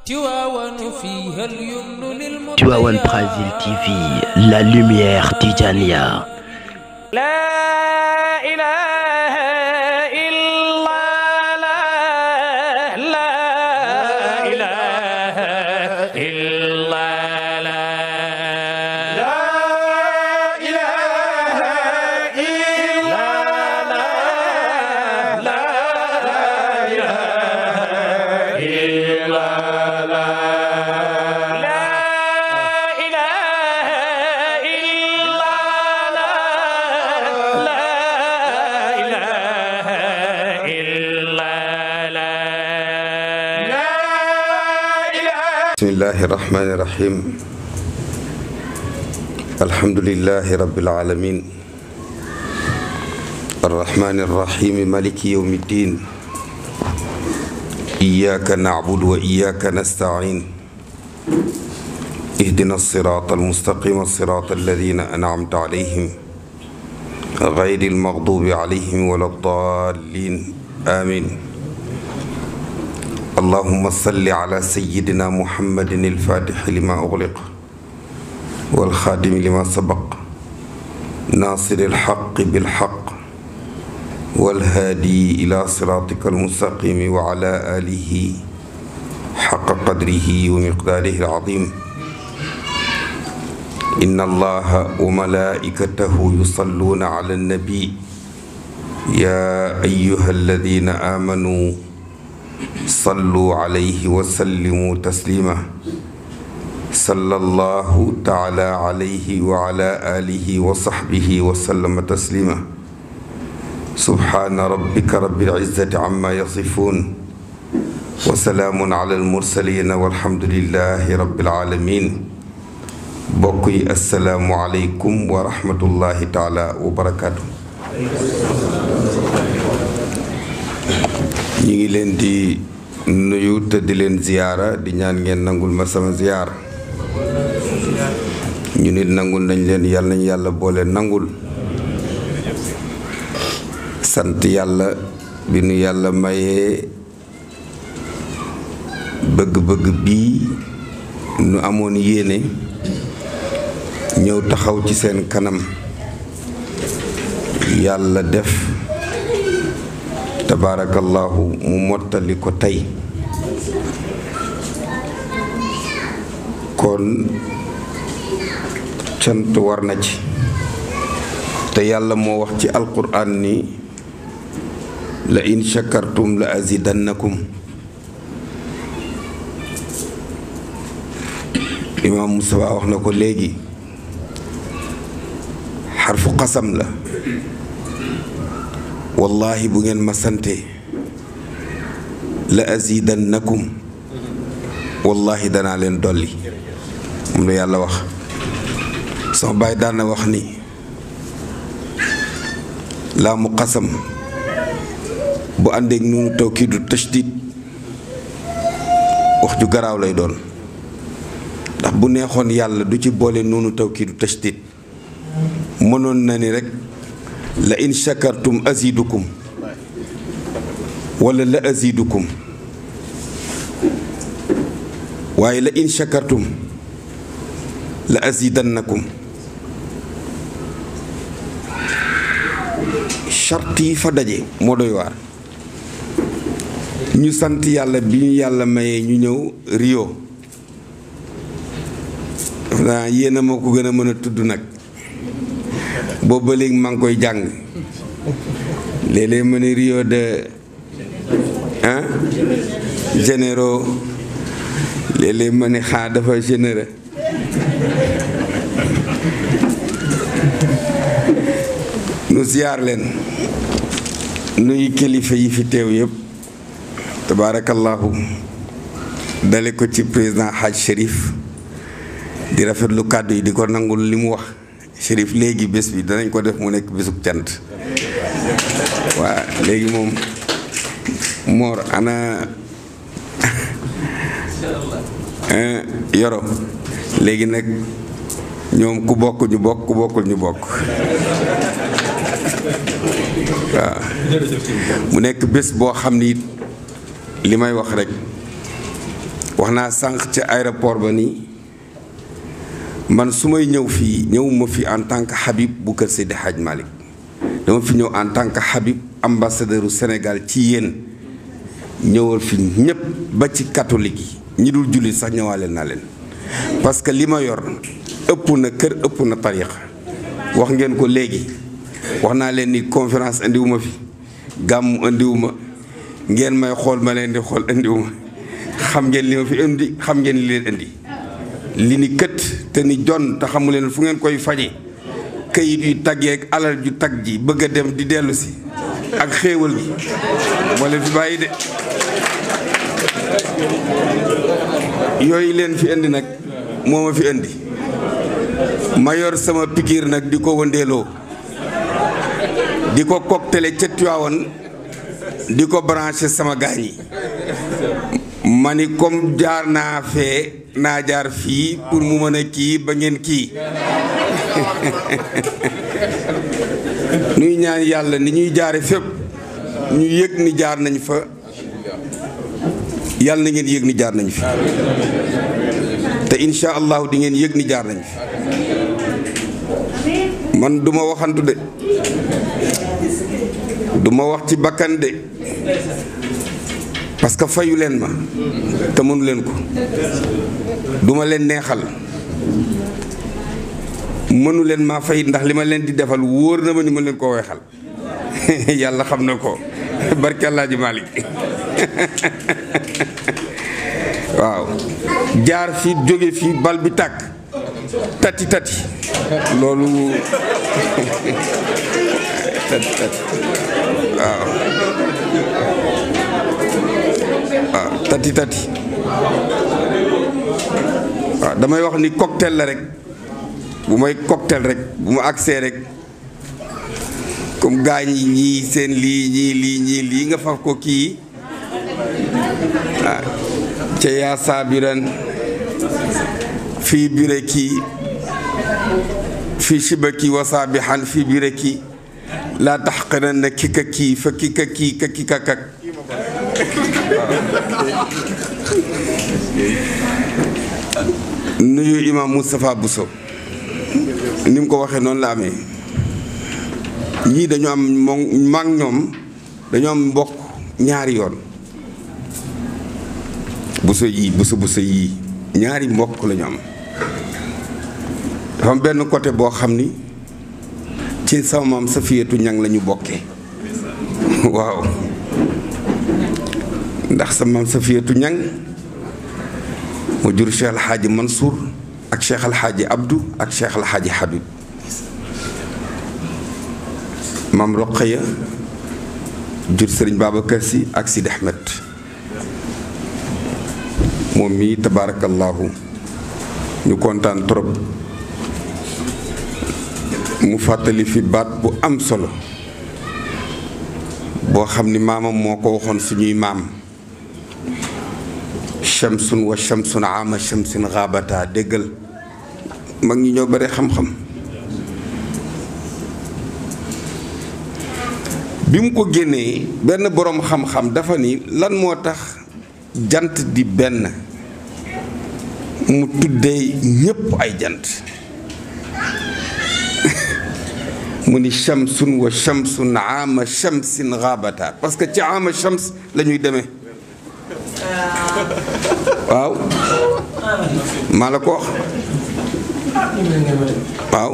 Tivaouane Brazil TV, la lumière Tijania. La ilaha illallah, la ilaha illallah. La ilaha illallah, la ilaha illallah. La ilaha illallah, la ilaha illallah. bismillahi irrahmani irrahim alhamdulilahi rabilalamin arrahmani irrahimi maliki yawmi ddin iyaka nacbudu wa iyaka nastain ihdina alsirata almustaqima sirata alladina anamta alayhim غير المغضوب عليهم ولا الضالين آمين اللهم صل على سيدنا محمد الفاتح لما أغلق والخاتم لما سبق ناصر الحق بالحق والهادي إلى صراطك المستقيم وعلى آله حق قدره ومقداره العظيم إن الله وملائكته يصلون على النبي يا أيها الذين آمنوا صلوا عليه وسلموا تسليما صلى الله تعالى عليه وعلى آله وصحبه وسلم تسليما سبحان ربك رب العزة عما يصفون وسلام على المرسلين والحمد لله رب العالمين بقي السلام عليكم ورحمة الله تعالى وبركاته ñi ngi leen di nuyu te di leen ziyaara di ñaan ngeen nangul ma sama ziyaar ñu nit nangul nañ leen yàlla nañ yàlla boole nangul sant yàlla bi nu yàlla mayee bëgg-bëgg bii nu amoon yéene ñëw taxaw ci seen kanam yàlla def tabaarakallahu mu mottali ko tey kon cant war na ci te yàlla moo wax ci alquraan ni la in shakartum la azidannakum imaam Moussa wax na ko léegi xarfu xasam la wallahi bu ngeen ma sante la azidannakum wallahi danaa leen dolli moom la yàlla wax sama baay daan na wax ni laa mu xasam bu àndeek nuunu tawkiidu tashdid wax ju garaaw lay doon ndax bu neexoon yàlla du ci boole nuunu tawkiidu tashdid mënoon na ni rekk la in shakartum azidukum wala la azidukum waaye la in shakartum la azidannakum charte yi fa daje moo doy waar ñu sant yàlla bi ñu yàlla mayee ñu ñëw Rio daf naa yéen a moo ko gën a mën a tudd nag boobu ba léegi maa ngi koy jàng léeg-léeg ma ne Rio de ah généraux léeg-léeg ma ne xaa dafa généreux nu ziyaar leen nuy kilifa yi fi teew yëpp tabaarakallahu dale ko ci président Hadj Chérif di rafetlu kàddu yi di ko nangul li mu wax Chérif léegi bés bi danañ ko def mu nekk bésub cant waa léegi moom Mor ana yoro léegi nag ñoom ku bokk ñu bokk ku bokkul ñu bokk waaw mu nekk bés boo xam ni li may wax rek wax naa sànq ca aéroport ba nii man su may ñëw fii ñëwuma fi en tant que Habib bu kër Seydi Hadj Malick dama fi ñëw en tant que Habib ambassadeur u Sénégal ci yéen ñëwal fi ñépp ba ci catholique yi ñi dul jullit sax ñëwaale naa leen parce que li ma yor ëpp na kër ëpp na tariqa wax ngeen ko léegi wax naa leen ni conférence indiwuma fi gàmmu indiwuma ngeen may xool ma leen di xool indiwuma xam ngeen li ma fi indi xam ngeen li leen indi li ni kët te ni jon te xamu leen fu ngeen koy faje këyit yu taggeeg alal ju tag ji bëgg a dem di dellu si ak xéewal gi moo leen fi bàyyi de yooyu leen fi indi nag moo ma fi indi ma yor sama pikiir nag di ko wëndeeloo di ko cocktailé ca Tiwaawan di ko branché sama gaañ yi ma ni comme jaar naa fee naa jaar fii pour mu mën a kii ba ngeen kii nuy ñaan yàlla ni ñuy jaare fépp ñu yëg ni jaar nañ fa yàlla na ngeen yëg ni jaar nañ fi te insha allahu di ngeen yëg ni jaar nañ fi man duma waxantu de duma wax ci bakkan de parce que fayu leen ma te mënu leen ko duma leen neexal mënu leen maa fay ndax li ma leen di defal wóor na ma ni ma leen ko weexal yàlla xam na ko barke Alaaji Malik waaw jaar fi jóge fi bal bi tàkk tati tati loolu tati tati waaw waaw tati tati waaw damay wax ni cocktail la rek bu may cocktail rek bu ma agsee rek comme gaañ yi ñii seen lii ñii lii ñii lii nga faf ko kii ah ca yaa saabiran fii bireki fii shibaki wa saabihan fii bireki laa taxqiranna kika kii fa kika kii ka kika kak nuyu imam Moustapha Bousso ni mu ko waxee noonu la amee ñii dañu am moom mag ñoom dañu am mbokk ñaari yoon Bousso yii Bousso Bousso yii ñaari mbokk lañu am dafa am benn côté boo xam ni ci sama maam Safiyatu ñang lañu bokkee waaw ndax sa maam Safiyatu ñang mu jur Cheikh Alxaaji Mansour ak Cheikh Alxaaji Abdou ak Cheikh Alxaaji Habib maam Roqaya jur Sëriñ Babacar Si ak Sidi Ahmed moom mii tabaarakallaahu ñu kontaan trop mu fàttali fi baat bu am solo boo xam ni maamam moo ko waxoon suñuy maam shamsun wa shamsun ama shamsin xaabata déggal mag ñi ñoo bare xam-xam bi mu ko génnee benn boroom xam-xam dafa ni lan moo tax jant di benn mu tuddee ñépp ay jant mu ni shamsun wa shamsun ama shamsin xaabata parce que ci ama shams la ñuy demee waaw maa la ko wax waaw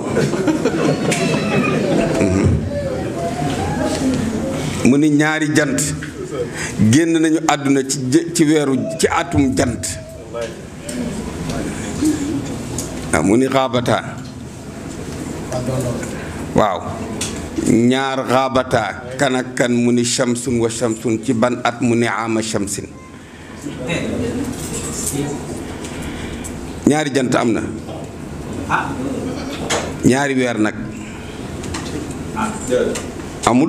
mu ni ñaari jant génn nañu àdduna ci ci weeru ci atum jant waaw mu ni xaabata waaw ñaar xaabata kan ak kan mu ni shamsun wa shamsun ci ban at mu ni ama shamsin ñaari jant am na ñaari weer nag amul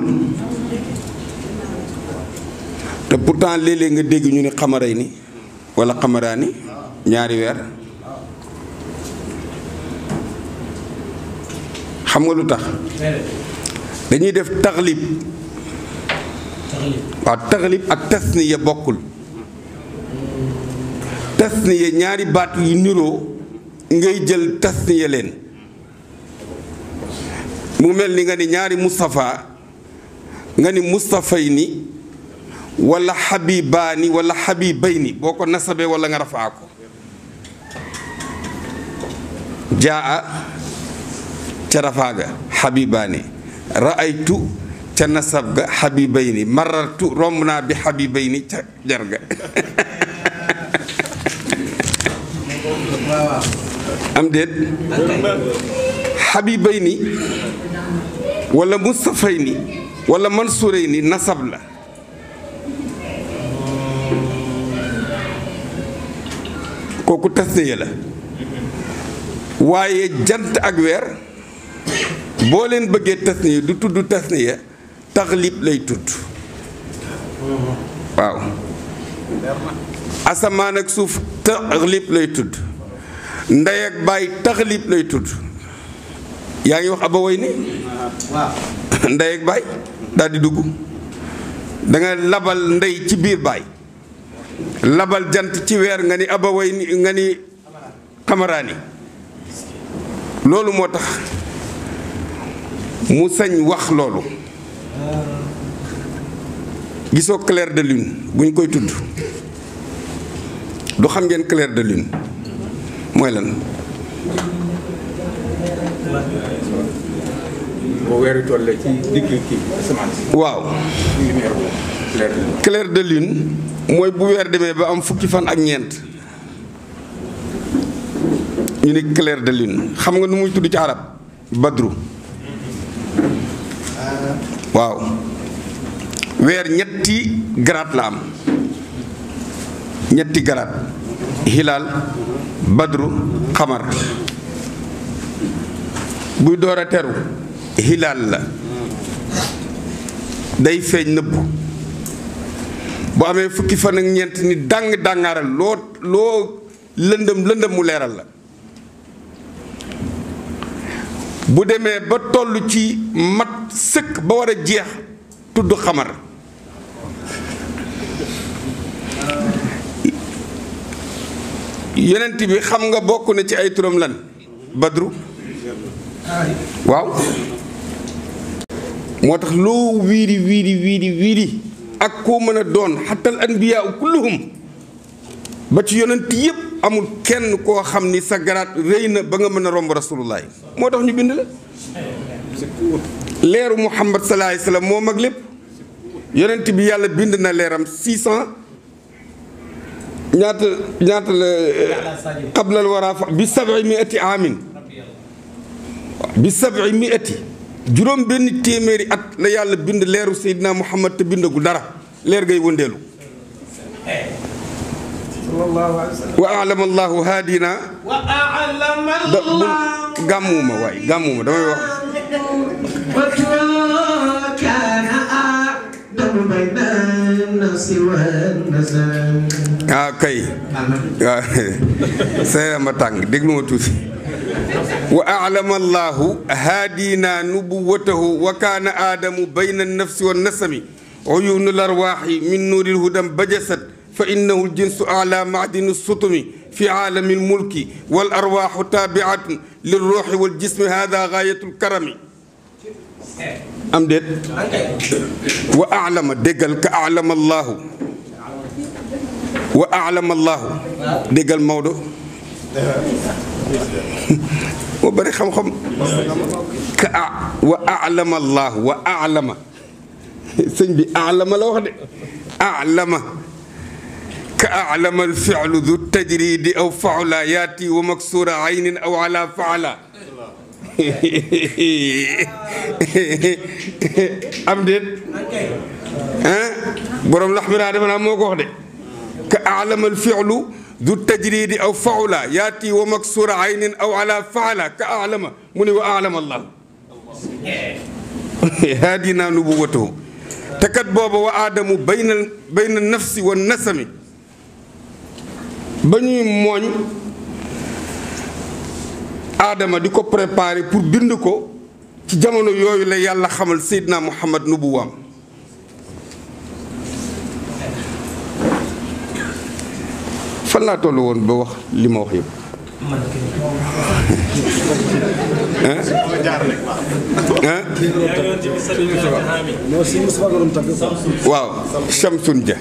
te pourtant léeg-léeg nga dégg ñu ni xamaray ni wala xamaraani ñaari weer xam nga lu tax dañuy def taxlib waaw taxlib ak tasniya bokkul tasniya ñaari baat yu niroo ngay jël tasniya leen mu mel ni nga ni ñaari Moustapha nga ni Moustaphay ni wala Habibaani wala Habibayni boo ko nasabee wala nga rafaa ko jaa ca rafaa ga Habibaani ra'aytu ca nasab ga Habibayni marartu romb naa bi Habibayni ca jar ga am déet Habibayni wala Mustafayni wala Mansurayni nasab la kooku tasniya la waaye jant ak weer boo leen bëggee tasniya du tudd tasniya taxlib lay tudd waaw asamaan ak suuf taxlib lay tudd ndey ak baay taxlib lay tudd yaa ngi wax abaway ni ndey ak baay daal di dugg da nga labal ndey ci biir baay labal jant ci weer nga ni abaway ni nga ni xamaraani loolu moo tax mu sañ wax loolu gisoo clair de lune buñ koy tudd du xam ngeen clair de lune mooy lan boo weeru tollee ci digg kii asamaan si waaw lumière boobu clair de lune. clair de lune mooy bu weer demee ba am fukki fan ak ñeent ñu ni clair de lune xam nga nu muy tudd ci arab badru waaw weer ñetti garaat la am ñetti garaat hilaal badru xamar buy door a teru hilaal la day feeñ nëbbu bu amee fukki fan ak ñeent ni dàng dàngaaral loo loo lëndëm lëndëm mu leeral la bu demee ba toll ci mat sëkk ba war a jeex tudd xamar yonent bi xam nga bokk na ci ay turam lan badru waaw moo tax loo wiiri wiiri wiiri wiiri ak koo mën a doon xatal anbiyaa kulluhum ba ci yonent yépp amul kenn koo xam ni sa garaat rëy na ba nga mën a romb rasulullah moo tax ñu bind la leeru muhammad sallallahu alayhi wasallam moo mag lépp yonent bi yàlla bind na leeram 600 ñaata ñaata la qablal wara fa bi sabi miati amin bi sabi miati juróom benn téeméeri at la yàlla bind leeru seydina muhammad te bindagul dara leer ngay wëndeelu wa alama allahu haadina da bu gàmmuuma waay gàmmuuma damay wax ah kay waaw seera ma tàng déglu ma tuuti wa alama allahu haadina nubuwatahu wa kaana aadamu bayna nafsi wa nasami uyunu larwaaxi min nuuri lhudam bajasat fa innahu ljinsu ala maadini sutumi fi aalami lmulki wal arwaaxu taabiatun lilruuxi waljismi hada gaayatu lkarami am déet wa alama déggal ka alama allahu wa alama allahu déggal Maodo moo bëri xam-xam ka a wa alama allahu wa alama sëñ bi alama la wax de alama ka alama alfilu du tajridi aw faula yaati wa maksura aynin aw ala faala am déet ah borom lax mi naa defe naa moo ko wax de ka alama alfilu du tajridi aw faula yaati wa maksura aynin aw ala faala ka alama mu ne wa alama allah haadina nubuwatahu te kat booba wa aadamu bayna bayna nafsi wa nasami ba ñuy mooñ aadama di ko préparer pour bind ko ci jamono yooyu la yàlla xamal Seydina Muhammad nubuwaam fa fan laa toll woon ba wax li ma wax yëpp ah non si Moustapha nga doon tagg waaw Shamsun Dia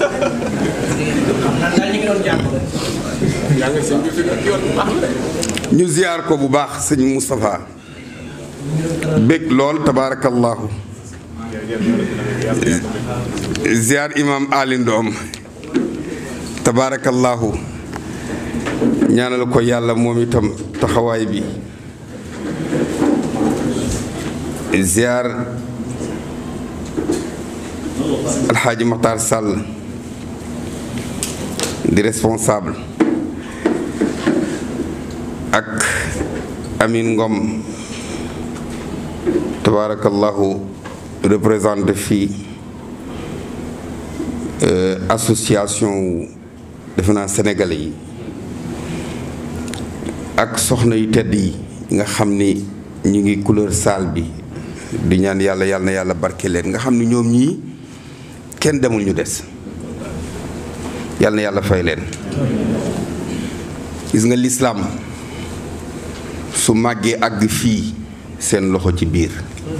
ñu ziyaar ko bu baax sëñ Moustapha bég lool tabaarakallaahu ziyaar imam Ali Ndoom tabaarakallaahu ñaanal ko yàlla moom itam taxawaay bi ziyaar alxaaji Maxtaar Sàll di responsable ak Amin Ngom tabarakallahu représenté fii association wu defe naa sénégalais yi ak soxna yu tedd yi nga xam ni ñu ngi couleur salle bi di ñaan yàlla yàlla na yàlla barke leen nga xam ni ñoom ñii kenn demul ñu des yàlla na yàlla fay leen gis nga lislaam su màggee àgg fii seen loxo ci biir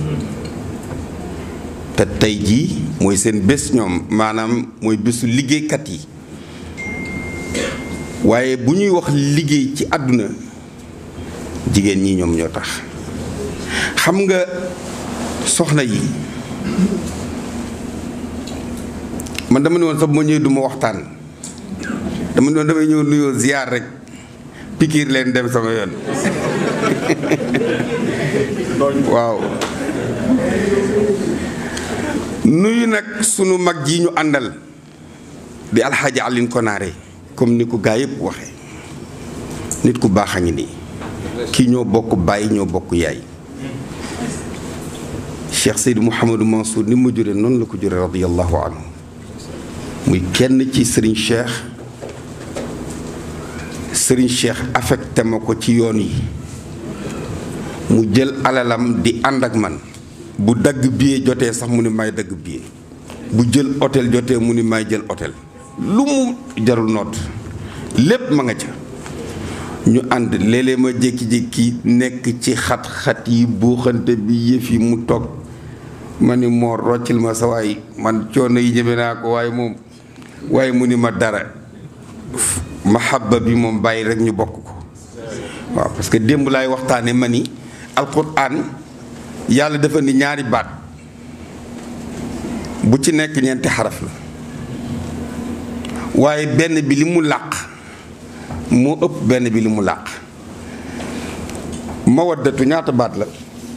te tey jii mooy seen bés ñoom maanaam mooy bésu liggéeykat yi waaye bu ñuy wax liggéey ci àdduna jigéen ñi ñoom ñoo tax xam nga soxna yi man dama ne woon sax bu ma ñëwee du ma waxtaan dama ne woon damay ñëw nuyoo ziyaar rek pikiir leen dem sama yoon waaw nuyu nag sunu mag ji ñu àndal di alxaaji Alioune Konaare comme ni ko gaa yëpp waxe nit ku baax a ngi nii kii ñoo bokk bàyyi ñoo bokk yaay Cheikh Seydou Mouhamadou Mansour ni ma jure noonu la ko jure radiyallahu anhu muy kenn ci Serigne Cheikh Serigne Cheikh affecté ma ko ci yoon yi mu jël alalam di ànd ak man bu dagg billet jotee sax mu ni may dagg billet bu jël hôtel jotee mu ni may jël hôtel lu mu jarul noot lépp ma nga ca ñu ànd léeg-léeg ma jékki-jékki nekk ci xat-xat yi buuxante bi yëf yi mu toog ma ni moo roccil ma sa waay man coono yi ñeme naa ko waaye moom waaye mu ni ma dara mahabba bi moom bàyyi rek ñu bokk ko waaw parce que démb laay waxtaane ma ni alquran yàlla dafa ni ñaari baat bu ci nekk ñeenti xaraf la waaye benn bi li mu làq moo ëpp benn bi li mu làq mawaddatu ñaata baat la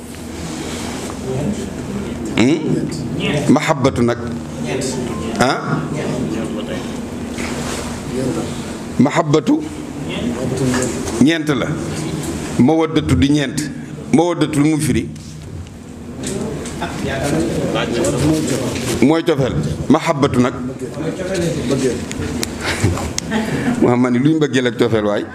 mahabbatu nag ah mahabbatu ñeent la mawaddatu di ñeent mawaddatu lu mu firi mooy cofeel mahabbatu nag waa ma ni luy mbëggeel ak cofeel waay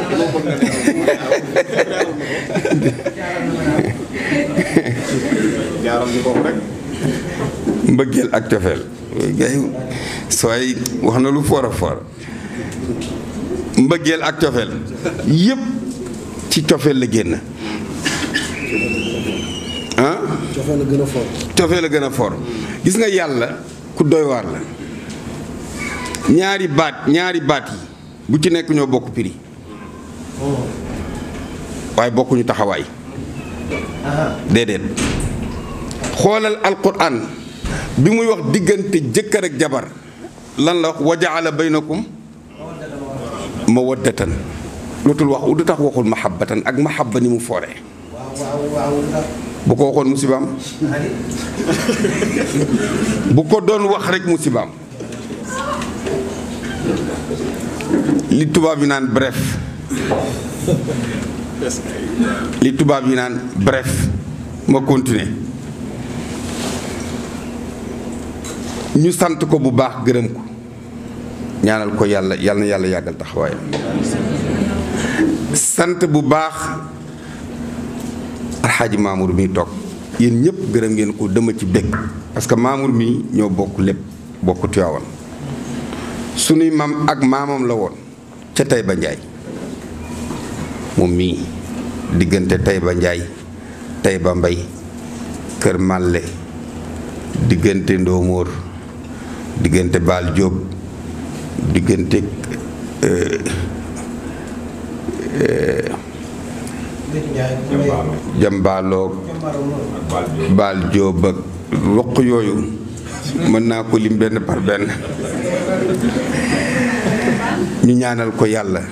mbëggeel ak cofeel gay sooy wax na lu foor a foor mbëggeel ak cofeel yépp ci cofeel la génn ah cofeel la gën a fort cofeel la gën a foor gis nga yàlla ku doy waar la ñaari baat ñaari baat yi bu ci nekk ñoo bokk prix waaye bokkuñu taxawaay déedéet xoolal alquran bi muy wax diggante jëkkër ak jabar lan la wax wa jaala baynakum mawaddatan lootul wax du tax waxul mahabbatan ak mahabba ni mu fooree bu ko waxoon musibaam bu ko doon wax rek musibaam li tubaab yi naan bref li tubaab yi naan bref ma continuer ñu sant ko bu baax gërëm ko ñaanal ko yàlla yàlla na yàlla yàggal taxawaayam sant bu baax alxaaji Mamour mi toog yéen ñëpp gërëm ngeen ko dama ci bég parce que Mamour mi ñoo bokk lépp bokk Tiwaawan sunuy maam ak maamam la woon ca Taïba Ndiaye moom mii diggante Taïba Ndiaye Taïba Mbay Kër Màlle diggante Ndoomoor diggante Baal Jóob diggante jambaaloog baal jóob ak roq yooyu mën naa ko lim benn par benn ñu ñaanal ko yàlla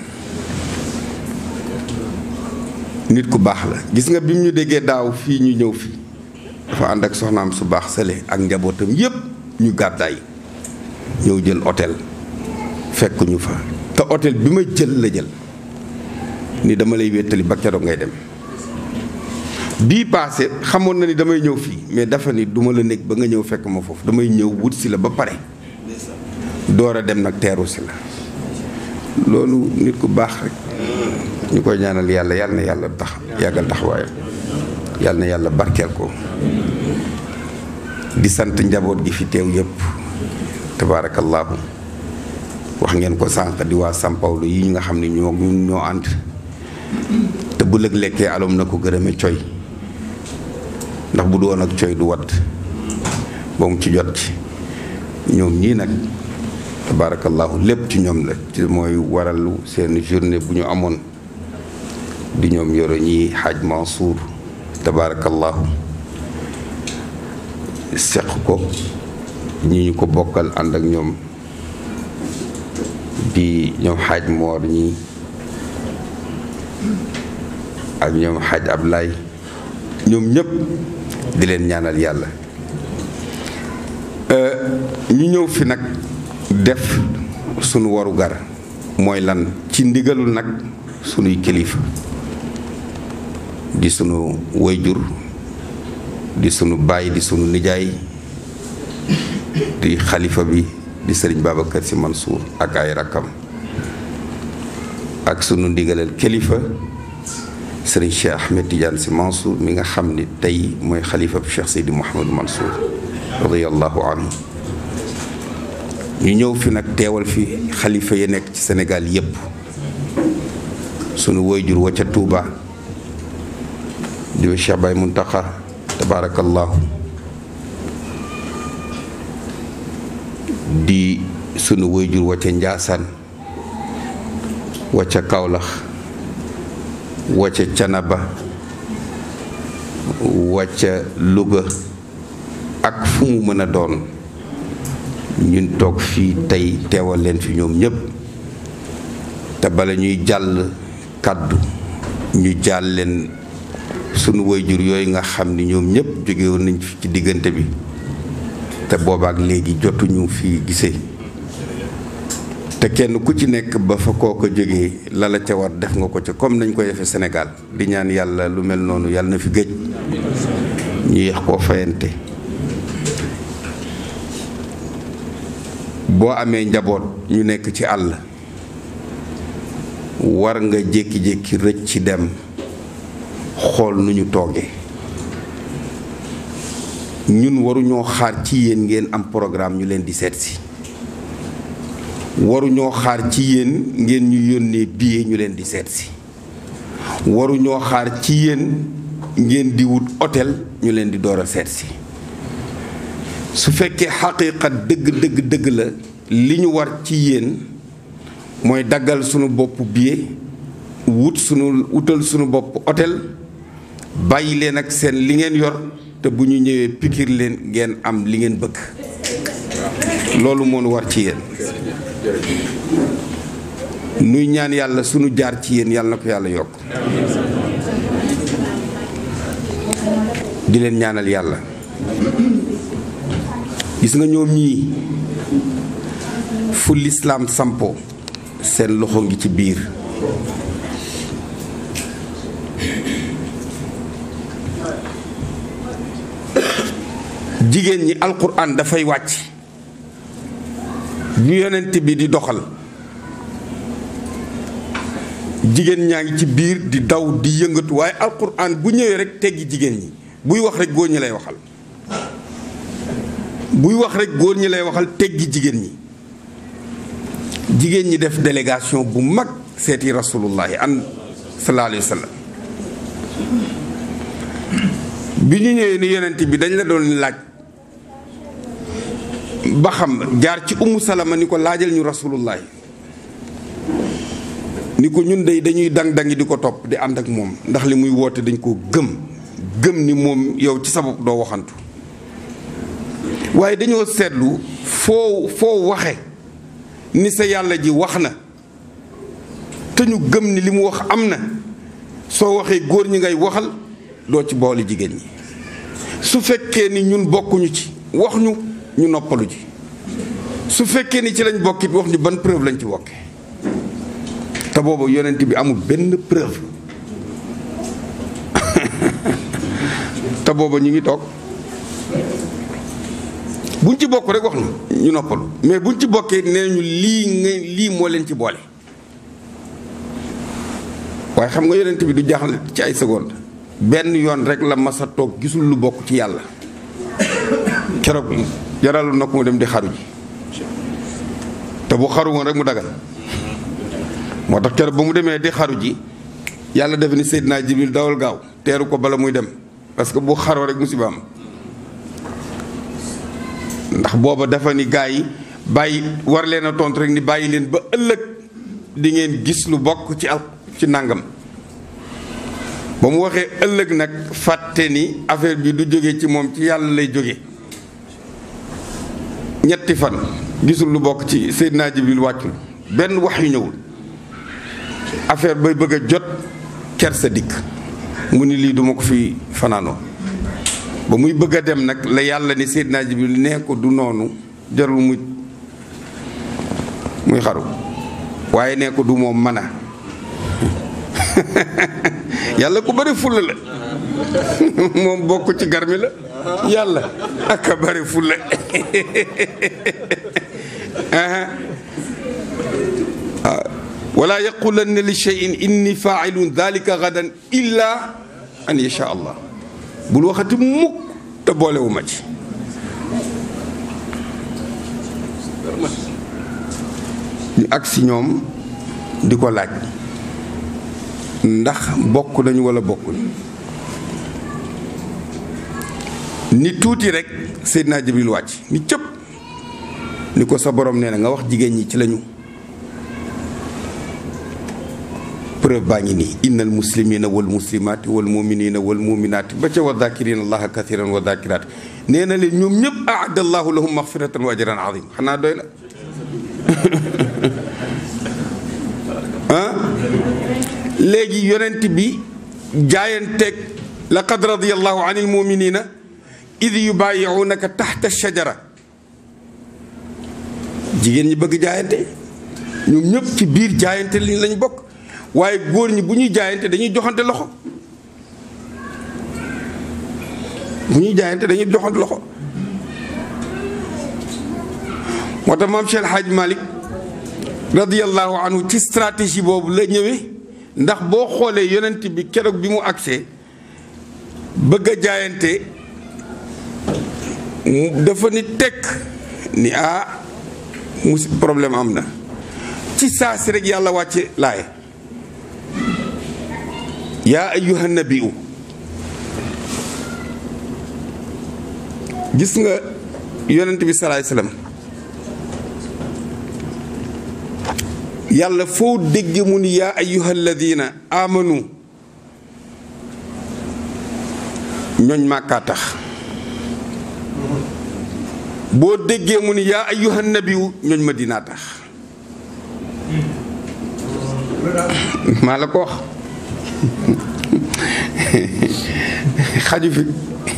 nit ku baax la gis nga bi mu ñu déggee daaw fii ñu ñëw fi dafa ànd ak soxnaam su baax sële ak njabootam yépp ñu gàddaay ñëw jël hôtel fekk ñu fa te hôtel bi ma jël la jël ni dama lay wéttali ba keroog ngay dem bii paase xamoon na ni damay ñëw fii mais dafa ni duma la nekk ba nga ñëw fekk ma foofu damay ñëw wut si la ba pare door a dem nag teeru si la loolu nit ku baax rek ñu koy ñaanal yàlla yàlla na yàlla tax yàggal taxawaayam yàlla na yàlla barkeel ko di sant njaboot gi fi teew yépp tabaarakallaahu wax ngeen ko sànq di waa São Paulo yi ñu nga xam ne ñoo ñun ñoo ànd te bu lëg lekkee alom na ko gërëme coy ndax bu du woon ak coy du wadd ba mu ci jot ci ñoom ñii nag tabaarakallaahu lépp ci ñoom la ci mooy waralu seen journée bu ñu amoon di ñoom yoro ñi xaaj Mansour tabaarakallaahu seq ko ñi ñu ko bokkal ànd ak ñoom di ñoom xaaj moor ñi ak ñoom xaaj Ablaay ñoom ñëpp di leen ñaanal yàlla ñu ñëw fi nag def sunu warugar mooy lan ci ndigalul nag sunuy kilifa di sunu wayjur di sunu baay di sunu nijaay di xalifa bi di sëriñ Babacar Sy Mansour ak ay rakkam ak sunu ndigalal kilifa sëriñ Cheikh Ahmed Tidiane Sy Mansour mi nga xam ni tey mooy xalifa bu Cheikh Seydi Mouhamadou Mansour radiyallahu anhu ñu ñëw fi nag teewal fi xalifa yi nekk ci Sénégal yépp sunu woyjur wa ca Touba di Cheikh Baye Muntaxa tabarakallahu di sunu woyjur wa ca Njaasaan wa ca Kawlax wa ca Canaba wa ca Louga ak fu mu mën a doon ñun toog fii tey teewal leen fi ñoom ñépp te bala ñuy jàll kàddu ñu jàll leen sunu waajur yooyu nga xam ni ñoom ñépp jóge woon nañ fi ci diggante bi te boobaak léegi jotuñu fi gisee te kenn ku ci nekk ba fa koo ko jógee la la ca war def nga ko ca comme nañ ko defee Sénégal di ñaan yàlla lu mel noonu yàlla na fi gëj ñu yeex koo fayante boo amee njaboot ñu nekk ci àll war nga jékki-jékki rëcc ci dem xool nu ñu toogee ñun waruñoo xaar ci yéen ngeen am programme ñu leen di seet si waruñoo xaar ci yéen ngeen ñu yónnee billet ñu leen di seet si waruñoo xaar ci yéen ngeen di wut hôtel ñu leen di door a seet si su fekkee xaqiiqa dëgg dëgg dëgg la li ñu war ci yéen mooy daggal sunu bopp billet wut sunu wutal sunu bopp hôtel bàyyi leen ak seen li ngeen yor te bu ñu ñëwee pikir leen ngeen am li ngeen bëgg loolu moo nu war ci yéen nuy ñaan yàlla sunu jaar ci yéen yàlla na ko yàlla yokk di leen ñaanal yàlla gis nga ñoom ñii fu lislaam sampo seen loxo ngi ci biir jigéen ñi alquran dafay wàcc ñu yonent bi di doxal jigéen ñaa ngi ci biir di daw di yëngatu waaye alquran bu ñëwee rek teggi jigéen ñi buy wax rek góor ñi lay waxal buy wax rek góor ñi lay waxal teggi jigéen ñi jigéen ñi def délégation bu mag seeti rasulullahi an sallallahu alayhi wa sallam bi ñu ñëwee ni yonent bi dañ la doon laaj ba xam jaar ci umu salama ni ko laajal ñu rasulullahi ni ko ñun day dañuy dang-dangi di ko topp di ànd ak moom ndax li muy woote dañ ko gëm gëm ni moom yow ci sa bopp doo waxantu waaye dañoo seetlu foo foo waxe ni sa yàlla ji wax na te ñu gëm ni li mu wax am na soo waxee góor ñi ngay waxal doo ci boole jigéen ñi su fekkee ni ñun bokkuñu ci wax ñu ñu noppalu ji su fekkee ni ci lañ bokkit wax ñu ban preuve lañ ci bokke te boobu yonent bi amul benn preuve te booba ñu ngi toog buñ ci bokk rek wax ñu ñu noppalu mais buñ ci bokkee nee ñu lii nga lii moo leen ci boole waaye xam nga yonent bi du jaaxle ci ay seconde benn yoon rek la masa toog gisul lu bokk ci yàlla keroog jaralu na ko mu dem di xaru ji te bu xaru woon rek mu dagal moo tax keroog ba mu demee di xaru ji yàlla def ni Seydina Jibril dawal gaaw teeru ko bala muy dem parce que bu xaroo rek musiba am ndax booba dafa ni gaa yi bàyyi war leen a tontu rek ni bàyyi leen ba ëllëg di ngeen gis lu bokk ci al ci nàngam ba mu waxee ëllëg nag fàtte ni affaire bi du jóge ci moom ci yàlla lay jóge ñetti fan gisul lu bokk ci Seydina Jibril wàccul benn wax yu ñëwul affaire bay bëgg a jot kersa dikk mu ni lii duma ko fi fanaanoo ba muy bëgg a dem nag la yàlla ni Seydina Jibril nee ko du noonu jarul muy muy xaru waaye nee ko du moom mën a yàlla ku bëri fulla la moom bokk ci garmi la yàlla ak a bëri fulla wala yaqulanna li cheyin inni failun dalika gadan illa an yasha allah bul waxati mukk te boolewu ma ci ñu ak si ñoom di ko laaj ndax bokk nañu wala bokkuñ ni tuuti rek Seydina Jibril wàcc ni cëpp ni ko sa borom nee na nga wax jigéen ñi ci lañu preuve baa ngi nii innal muslimina wal muslimaati wal muminina wal muminaati ba ca wa dakirina allaha kathiran wa dakiraati nee na leen ñoom ñëpp aada allahu lahum maxfiratan wa ajran azim xanaa doy na ah léegi yonent bi jaayanteeg laqad radiyallahu anil muminina id yubayiunaka taxta shajara jigéen ñi bëgg jaayante ñoom ñëpp ci biir jaayante li lañ bokk waaye góor ñi bu ñuy jaayante dañuy joxante loxo bu ñuy jaayante dañuy joxante loxo moo tax maam Cheikh Hadj Malick radiyallahu anhu ci stratégie boobu la ñëwee ndax boo xoolee yonent bi keroog bi mu agsee bëgg a jaayante dafa ni tekk ni ah musi problème am na ci saa si rek yàlla wàcce laaye yaa ayyuha nabiyu gis nga yonent bi salaay salaam yàlla foo dégg mu ni yaa ayyuha alladina amanu ñooñ màkkaa tax boo déggee mu ni yaa ayyuha nabiyu ñooñ madinaa tax maa la ko wax xaju fi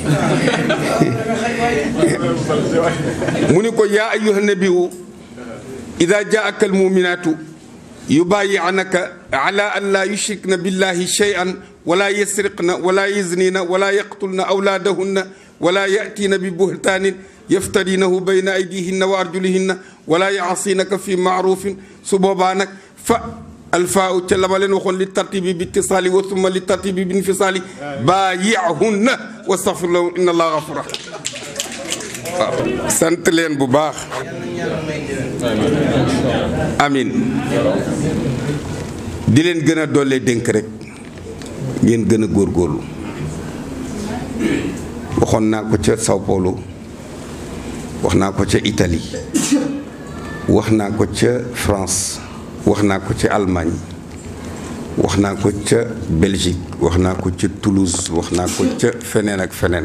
mu ni ko yaa ayyuha nabiyu ida jaaka almuminaatu yubayi'naka ala an laa yushrikna billahi shay'an wala yasriqna wala yaznina wala yaqtulna awlaadahunna wala ya'tiina bi buhtaanin yaftarinahu bayna aydihinna wa arjulihinna wala ya'sinaka fi ma'rufin su boobaa nag fa alfaaw ca la ma leen waxoon li tartibi bi ittisaali wa summa li tartibi bi infisaali baayi'hunna wastaghfir lahu inna allaha ghafur rahim waaw sant leen bu baax amin di leen gën a dollee dénk rek ngeen gën a góorgóorlu waxoon naa ko ca Sao Paulo wax naa ko ca Italie wax naa ko ca France wax naa ko ca Allemagne wax naa ko ca Belgique wax naa ko ca Toulouse wax naa ko ca feneen ak feneen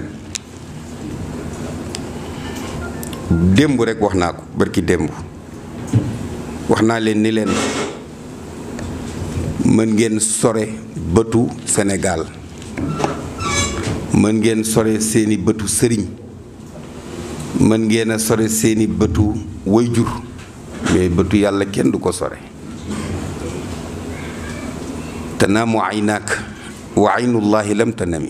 démb rek wax naa ko barki démb wax naa leen ni leen mën ngeen sore bëtu Sénégal mën ngeen sore seeni bëtu sëriñ mën ngeen a sore seeni bëtu wayjur mais bëtu yàlla kenn du ko sore tanaamu aynaak wa aynullahi lam tanami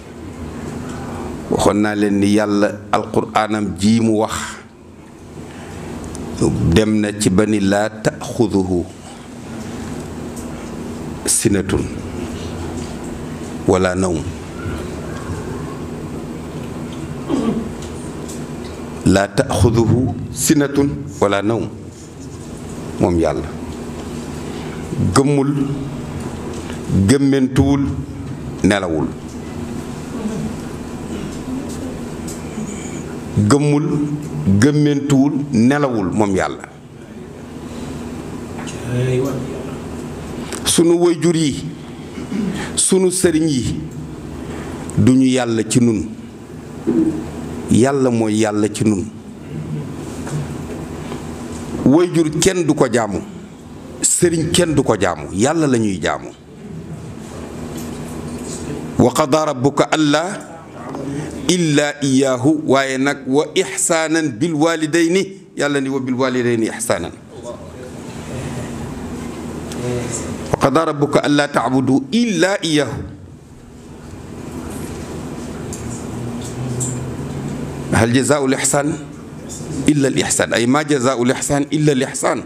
waxoon naa leen ni yàlla alquraanam ji mu wax dem na ci ba ni laa taaxuduhu sinatun wala nawm laa taaxuduhu sinatun wala nawm moom yàlla gëmmul gëmmentuwul nelawul gëmmul gëmmentuwul nelawul moom yàlla sunu waajur yi sunu sëriñ yi duñu yàlla ci nun yàlla mooy yàlla ci nun waajur kenn du ko jaamu sëriñ kenn du ko jaamu yàlla la ñuy jaamu wa qadaa rabbuka allaa illaa iyaahu waaye nag wa ixsaanan bil waalidayni yàlla ni wa bil waalidayni ixsaanan wa qadaa rabbuka allaa tacbudu illaa iyaahu hal jazaau l ixsaan illa al ixsaan ay ma jazaau l ixsaan illa al ixsaan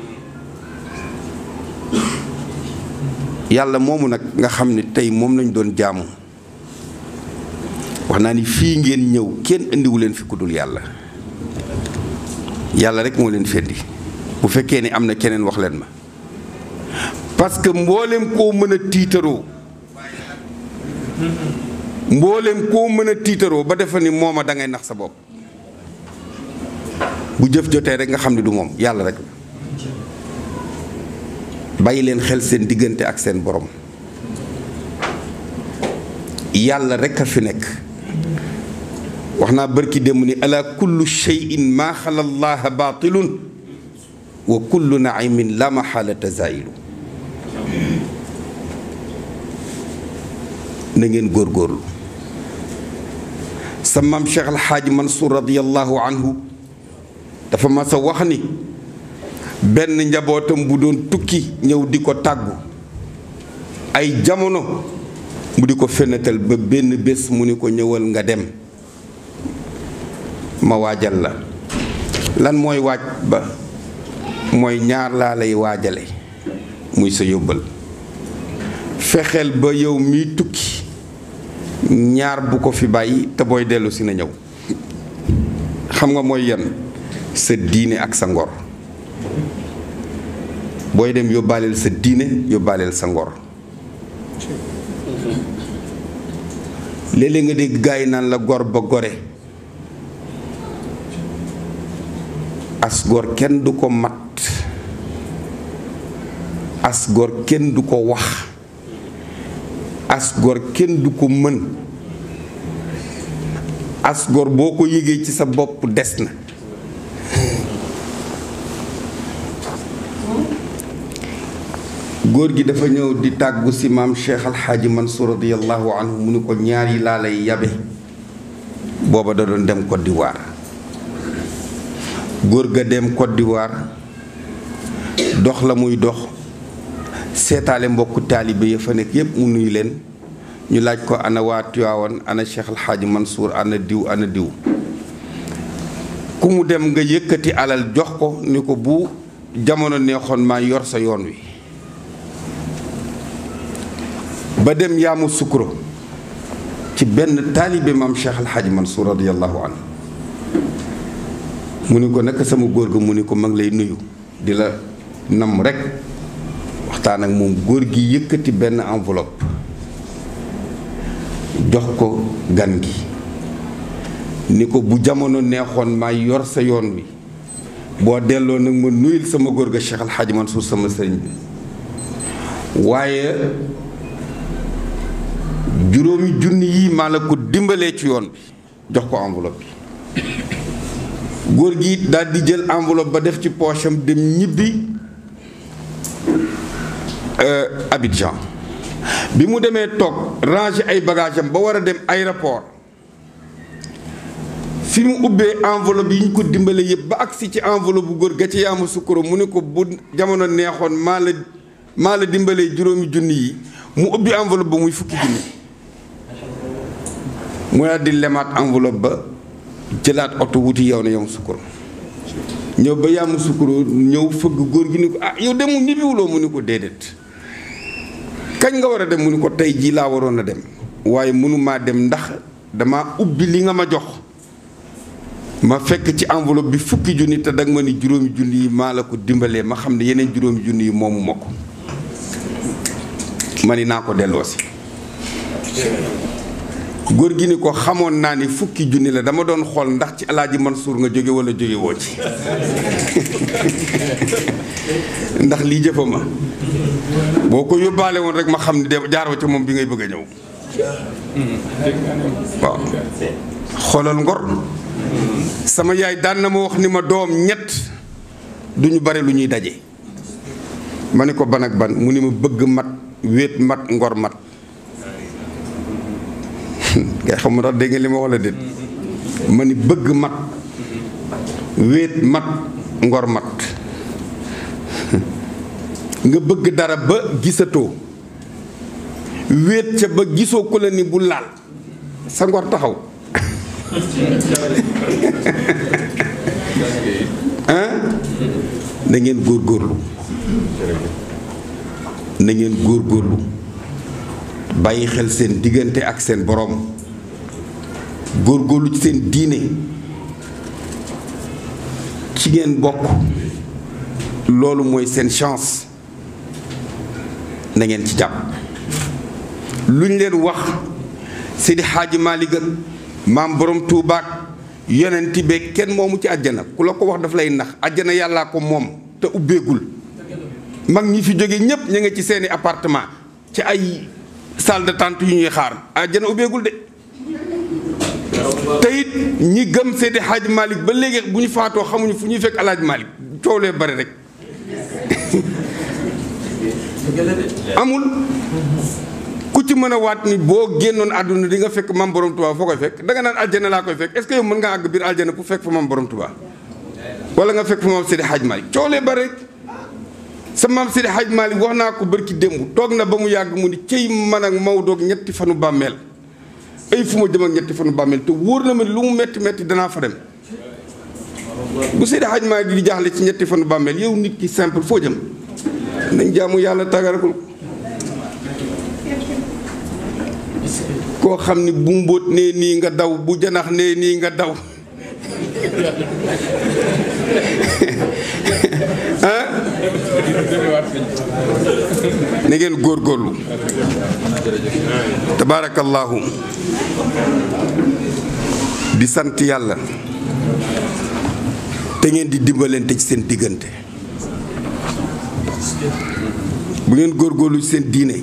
yàlla moomu nag nga xam ne tey moom lañ doon jaamu wax naa ni fii ngeen ñëw kenn indiwu leen fi ku dul yàlla yàlla rek moo leen fendi bu fekkee ni am na keneen wax leen ma parce que mboolem koo mën a tiitaroo mboolem koo mën a tiitaroo ba defa ni mooma da ngay nax sa bopp bu jëf jotee rek nga xam ne du moom yàlla rek bàyyi leen xel seen diggante ak seen borom yàlla rek a fi nekk wax naa bërki démb ni ala kullu cheyin maa xala llaha baatilun wa kullu naimin la maxaalata zailu na ngeen góorgóorlu sa maam Cheikh Alxaaji Mansour radiallahu anhu dafa mas a wax ni benn njabootam bu doon tukki ñëw di ko tàggu ay jamono mu di ko fenatal ba benn bés mu ni ko ñëwal nga dem ma waajal la lan mooy waaj ba mooy ñaar laa lay waajale muy sa yóbbal fexeel ba yow miy tukki ñaar bu ko fi bàyyi te booy dellu si na ñëw xam nga mooy yan sa diine ak sa ngor booy dem yóbbaaleel sa diine yóbbaaleel sa ngor léeg-léeg nga dégg gaa yi naan la gor ba gore as gor kenn du ko mat as gor kenn du ko wax as gor kenn du ko mën as gor boo ko yëgee ci sa bopp des na góor gi dafa ñëw di tàggu si maam Cheikh Alxaaji Mansour radiyallahu anhu mu ni ko ñaar yi laa lay yabe booba da doon dem Côte d'Ivoire góor ga dem Côte d'Ivoire dox la muy dox seetaale mbokku taalibe ya fa nekk yépp mu nuyu leen ñu laaj ko ana waa Tiwaawan ana Cheikh Alxaaji Mansour ana diw ana diw ku mu dem nga yëkkati alal jox ko ni ko bu jamono neexoon maa yor sa yoon wi ba dem yaamu sukuro ci benn taalibe maam Cheikh Alxaaji Mansour radiyallahu anhu mu ni ko naka sama góor ga mu ni ko mag lay nuyu di la nam rek waxtaan ak moom góor gi yëkkati benn enveloppe jox ko gan gi ni ko bu jamono neexoon maa yor sa yoon wi boo delloo nag ma nuyul sama góor ga Cheikh Al Hadj Mansour sama sëriñ bi waaye juróomi junni yi maa la ko dimbalee ci yoon bi jox ko enveloppe bi góor gi daal di jël enveloppe ba def ci poche am dem ñibbi Abidjan bi mu demee toog ranger ay bagage am ba war a dem aéroport fi mu ubbee enveloppe yi ñu ko dimbale yëpp ba agsi ci enveloppe bu góor ga ci yaamu sukkuro mu ne ko bu jamono neexoon maa la maa la dimbalee juróomi junni yi mu ubbi enveloppe ba muy fukki junni mu daal di lemaat enveloppe ba jëlaat oto wuti yow na yow sukkuro ñëw ba yaamu sukkuro ñëw fëgg góor gi ni ko ah yow demul ñibbiwuloo mu ni ko déedéet kañ nga war a dem mu ni ko tey jii laa waroon a dem waaye mënumaa dem ndax dama ubbi li nga ma jox ma fekk ci enveloppe bi fukki junni te danga ma ni juróomi junni yi maa la ko dimbalee ma xam ne yeneen juróomi junni yi moomu ma ko ma ni naa ko delloosi góor gi ni ko xamoon naa ni fukki junni la dama doon xool ndax ci alaaji Mansour nga jóge wala jóge woo ci ndax lii jëfa ma boo ko yóbbaale woon rek ma xam ne de jaaroo ca moom bi ngay bëgg a ñëw waaw xoolal ngor sama yaay daan na ma wax ni ma doom ñett duñu bare lu ñuy daje ma ni ko ban ak ban mu ni ma bëgg mat wéet mat ngor mat ngay xam ndax dégg nga li ma wax la déet ma ni bëgg mat wéet mat ngor mat nga bëgg dara ba gisatoo wéet ca ba gisoo ko la ni bu laal sa ngor taxaw ah na ngeen góorgóorlu na ngeen góorgóorlu bàyyi xel seen diggante ak seen boroom góorgóorlu ci seen diine ci ngeen bokk loolu mooy seen chance na ngeen ci jàpp lu ñu leen wax Seydi Xaaji Maalik ak maam borom tuubaak yonent be kenn moomu ci àjjana ku la ko wax daf lay nax àjjana yàllaa ko moom te ubbeegul mag ñi fi jóge ñépp ñu ngi ci seeni appartement ci ay salle d'attente yu ñuy xaar àjjana ubbeegul de te it ñi gëm Seydi Hadj Malick ba léegi bu ñu faatoo xamuñu fu ñuy fekk alaaj Malick coow lee bari rek amul ku ci mën a waat ni boo génnoon àdduna di nga fekk mam borom Touba foo koy fekk danga naan aljana laa koy fekk est-ce que yow mën nga àgg biir aljana pour fekk fa mam borom Touba wala nga fekk fa mam Seydi Hadj Malick coow lee bari rek sa maam Seydi Hadj Malick wax naa ko bërki démb toog na ba mu yàgg mu ni cëy man ak Maodo ak ñetti fanu bàmmeel ay fu ma jëm ak ñetti fanu bàmmeel te wóor na ma lu mu metti metti danaa fa dem bu Seydi Hadj Malick di jaaxle ci ñetti fanu bàmmeel yow nit ki simple foo jëm nañ jaamu yàlla tàggarakul koo xam ni bu mbóot nee nii nga daw bu janax nee nii nga daw ah na ngeen góorgóorlu tabaarakallaahu di sant yàlla te ngeen di dimbalante ci seen diggante bu ngeen góorgóorlu ci seen diine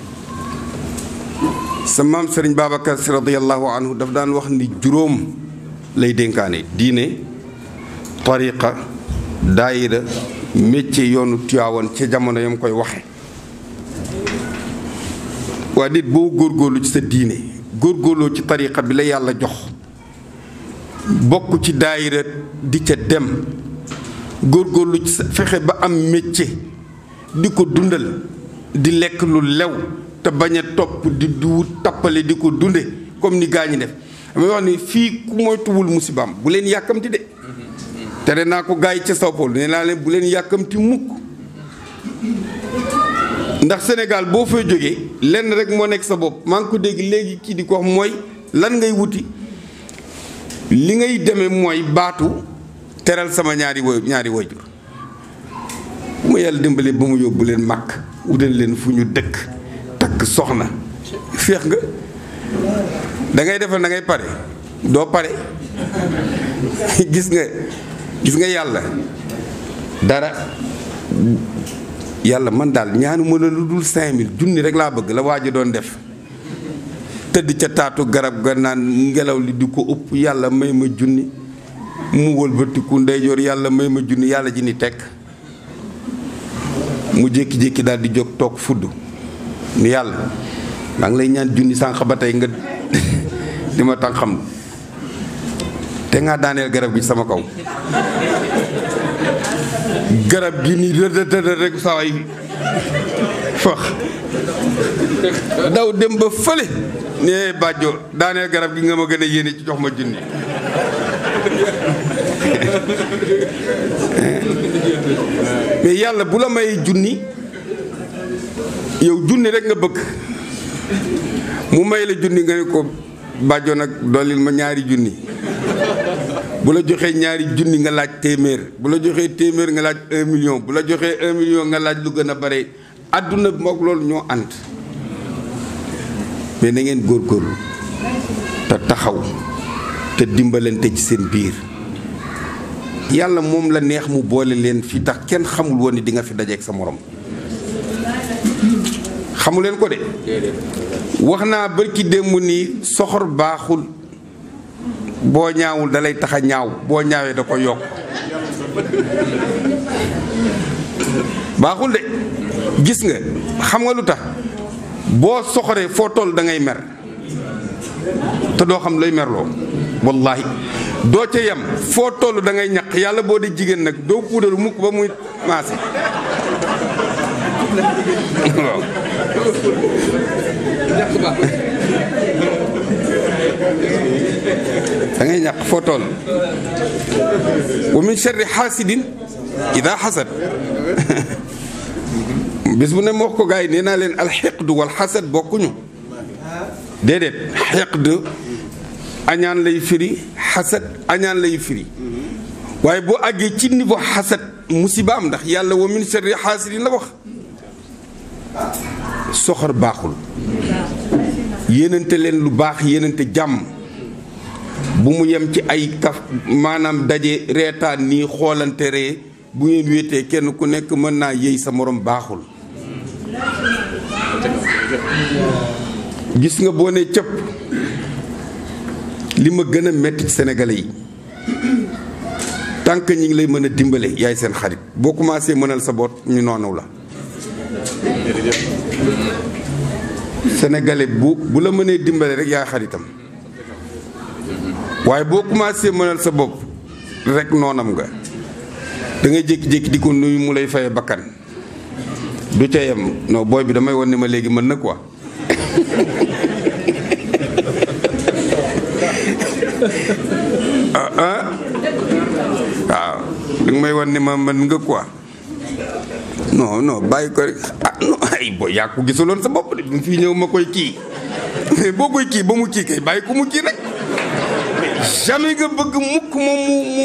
sa maam sëriñ Babacar si radiyallahu anhu daf daan wax ni juróom lay dénkaane diine tariqa daayira métier yoonu Tiwaawan ca jamono yam koy waxe waa nit boo góorgóorlu ci sa diine góorgóorloo ci tariqa bi la yàlla jox bokk ci daayira di ca dem góorgóorlu ci sa fexe ba am métier di ko dundal di lekk lu lew te bañ a topp di du tappale di ko dunde comme ni gaa ñi def damay wax ni fii ku moytuwul musibaam bu leen yàkkamti de tere naa ko gaa yi ca Sao Paulo nee naa leen bu leen yàkkamti mukk ndax Sénégal boo fay jógee lenn rek moo nekk sa bopp maa ngi ko dégg léegi kii di ko wax mooy lan ngay wuti li ngay demee mooy baatu teral sama ñaari woy ñaari wayjur bu ma yàlla dimbali ba mu yóbbu leen màkk wutal leen fu ñu dëkk takk soxna féex nga da ngay defal da ngay pare doo pare gis nga gis nga yàlla dara yàlla man daal ñaanu mën a lu dul cinq mille junni rek laa bëgg la waa ji doon def tëdd ca taatu garab ga naan ngelaw li di ko ëpp yàlla may ma junni mu wëlbatiku ndeyjoor yàlla may ma junni yàlla ji ni tekk mu jékki-jékki daal di jóg toog fudd ni yàlla maa ngi lay ñaan junni sànq ba tey nga di ma tax xam te nga daaneel garab gi sama kaw garab gi ni rëdëdëdë rek saway fax daw dem ba fële ne bàjjo daaneel garab gi nga ma gën a yéene ci jox ma junni mais yàlla bu la may junni yow junni rek nga bëgg mu may la junni nga ne ko bàjjo nag dollil ma ñaari junni bu la joxee ñaari junni nga laaj téeméer bu la joxee téeméer nga laaj un million bu la joxee un million nga laaj lu gën a bare àdduna mook loolu ñoo ànd mais na ngeen góorgóorlu te taxaw te dimbalante ci seen biir yàlla moom la neex mu boole leen fi tax kenn xamul woon ni di nga fi dajeek sa morom xamu leen ko de wax naa barki démb nii soxor baaxul boo ñaawul dalay tax a ñaaw boo ñaawee da ko yokk baaxul de gis nga xam nga lu tax boo soxoree foo toll da ngay mer te doo xam lay merloo wallahi doo ca yem foo toll da ngay ñaq yàlla boo di jigéen nag doo puudaru mukk ba muy maase waaw da ngay ñàq foo toll wa min sharri xaasidin ida xasad bis bu ne ma wax ko gars yi nee naa leen alxiqdu wal xasad bokkuñu déedéet xiqd añaan lay firi xasad añaan lay firi waaye boo àggee ci niveau xasad musiba am ndax yàlla wa min sharri xaasidin la wax soxor baaxul yéenante leen lu baax yéenante jàmm bu mu yem ci ay kaf maanaam daje reetaan nii xoolante ree bu ngeen wéetee kenn ku nekk mën naa yëy sa morom baaxul gis nga boo ne cëpp li ma gën a metti ci sénégalais yi tant que ñi ngi lay mën a dimbale yaay seen xarit boo commencé mënal sa boot ñu noonu la sénégalais bu bu la mënee dimbale rek yaay xaritam waaye boo commencé mënal sa bopp rek noonam nga da ngay jékki-jékki di ko nuyu mu lay faye bakkan du ca yem non booy bi damay won ne ma léegi mën na quoi ah ah waaw da nga may won ne ma mën nga quoi non non bàyyi ko rek ah non ay booy yaa ko gisuloon sa bopp de bi mu fii ñëw ma koy kii boo koy kii ba mu kii kay bàyyi ko mu kii rek jamais nga bëgg mukk moom mu mu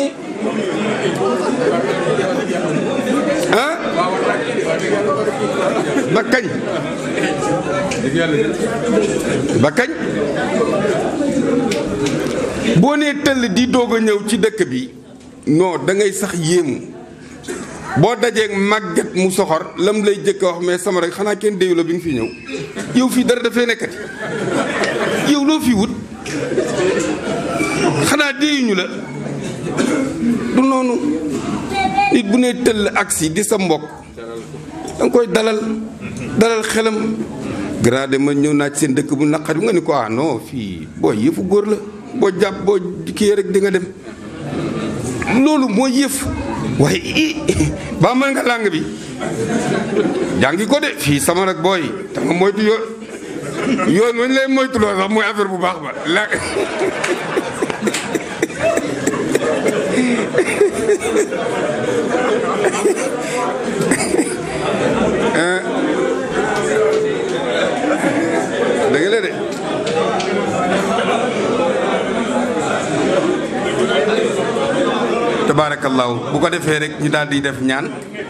ah ba kañ ba kañ boo nee tëll di doog a ñëw ci dëkk bi non da ngay sax yéemu boo dajeeg màgget mu soxor lam lay jëkk a wax mais sama rek xanaa kenn déyu la bi nga fi ñëw yow fii dara dafay nekkati yow loo fi wut xanaa déyuñu la du noonu nit bu nee tëll agsi di sa mbokk danga koy dalal dalal xelam grade ma ñëw naa ci seen dëkk bu naqari nga ni ko ah non fii boo yëfu góor la boo jàpp boo kii rek di nga dem loolu moo yëf waaye i ba mën nga làng bi jàngi ko de fii sama nag booy dama moytu yoon yoon wañ lay moytuloo sax mooy affaire bu baax ba la dëgg la de tabaarak tabaarakallaahu bu ko defee rek ñu daal di def ñaan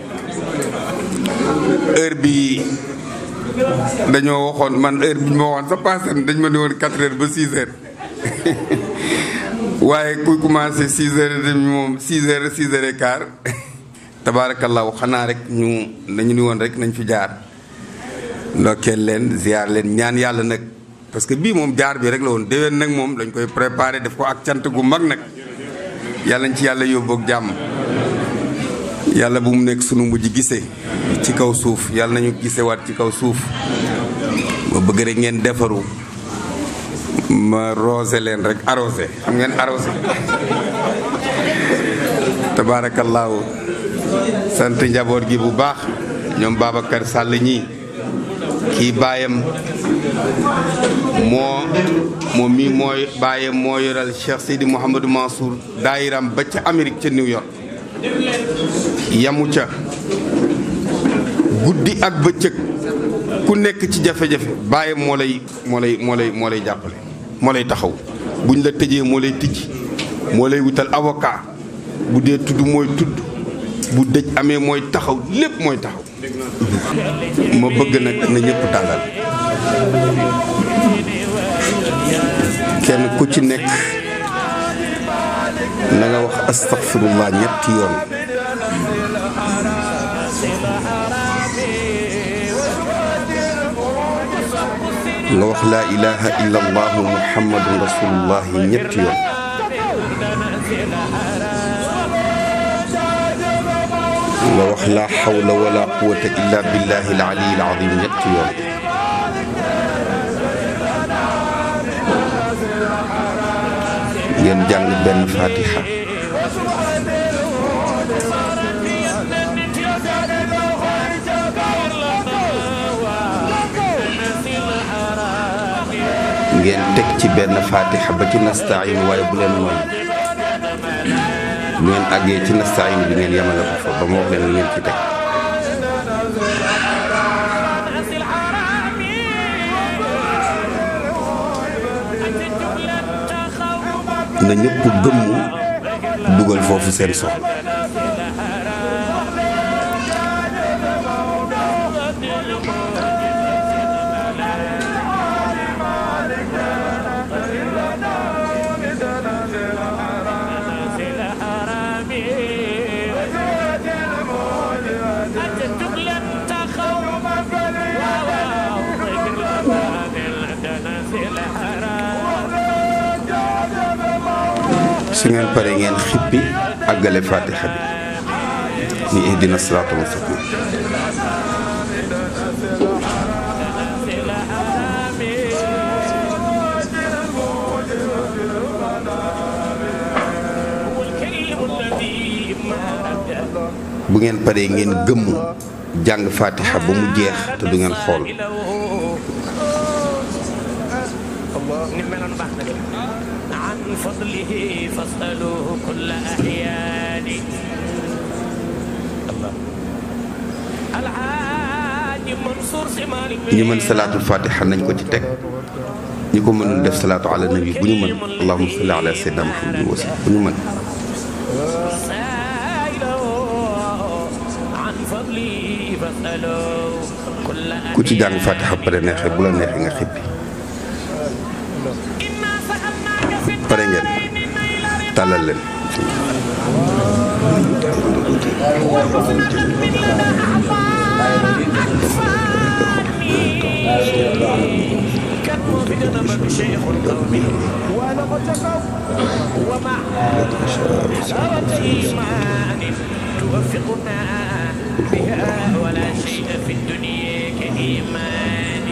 heure bi dañoo waxoon man heure bi ñu ma waxoon sa passé dañ ma ne woon 4 heures ba 6 heures waaye kuy commencé 6 heures et demi moom 6 heures 6 heures et quart tabaarakallaahu xanaa rek ñu dañu ni woon rek nañ fi jaar ndokkeel leen ziar leen ñaan yàlla nag parce que bii moom jaar bi rek la woon déwén nag moom dañ koy préparé def ko ak cant gu mag nag yàlla nañ ci yàlla yóbbu ak jàmm yàlla bu mu nekk sunu mujj gisee ci kaw suuf yàlla nañu gisewaat ci kaw suuf ma bëgg rek ngeen defaru ma rosé leen rek arrosé xam ngeen arrosé tabaarakallaahu sant njaboot gi bu baax ñoom Babacar Sall ñii kii baayam moo moom mii mooy baayam moo yoral Cheikh Seydi Mouhamadou Mansour daayiram ba ca Amérique ca New York yamu ca guddi ak bëccëg ku nekk ci jafe-jafe baayam moo lay moo lay moo lay moo lay jàppale moo lay taxaw buñ la tëjee moo lay tijji moo lay wutal avocat bu dee tudd mooy tudd bu dëj amee mooy taxaw lépp mooy taxaw ma bëgg nag na ñëpp tàllal kenn ku ci nekk na nga wax astaghfirullah ñetti yoon nga wax laa ilaha illa allahu muhammadun rasulullah ñetti yoon nga wax laa xawla wala quwata illa billahi alali alazim ñetti yoon ngeen jàng benn fatiha ngeen teg ci benn fatiha ba ci nastain waaye bu leen mooy bu ngeen àggee ci nastain bi ngeen yemale ko fa ba ma wax leen ngeen ci teg na ñëpp gëmmu dugal foofu seen soxla su ngeen paree ngeen xippi àggale fatiha bi ni ihdina siraatal mustaqim bu ngeen paree ngeen gëmm jàng fatiha ba mu jeex te du ngeen xool عن فضله فاسألوه كل أحيان الله الحاج منصور سمال ñi mën salaatul fatiha nañ ko ci teg ñi ko mënul def salaatu ala nabi bu ñu mën allahumma salli ala sayyidina muhammadin wa sallam bu ñu mën سائله عن فضله فاسألوه كل ku ci jàng fatiha pare neexee bu la neexee nga xippi إنا سألناك في pare ngeen tàllal leen كتب في جنبك شيخ القوم ومع حلاوة إيمان توفقنا بها ولا شيء في الدنيا كإيمان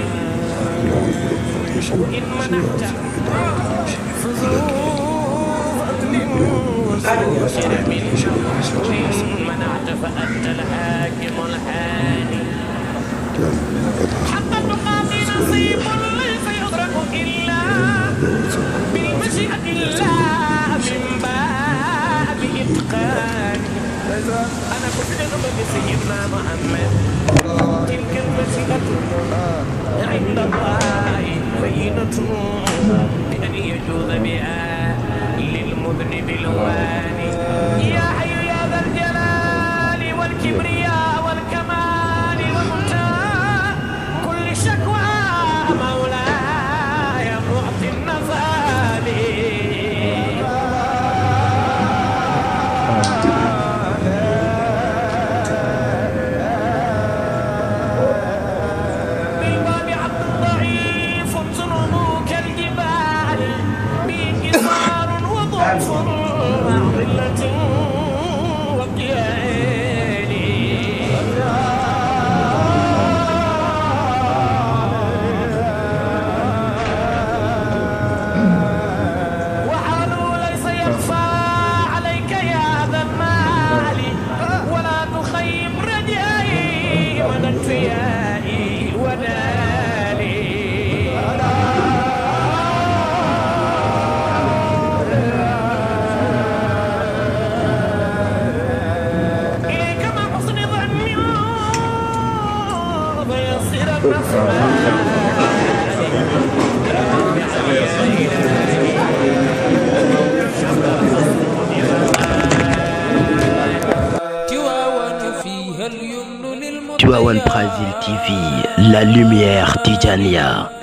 إن منحت فذو فضل وذو شرم إن منعت فأنت الحاكم الحاني حتى النقاط نصيب ليس يدرك إلا بالمشيئة الله من باب إتقان أنا كنت أغلب سيدنا محمد تلك المشيئة عند الله بينة بأن يجوز بها للمذنب الواني يا حي يا Tivaouane Brazil TV, la lumière Tijania.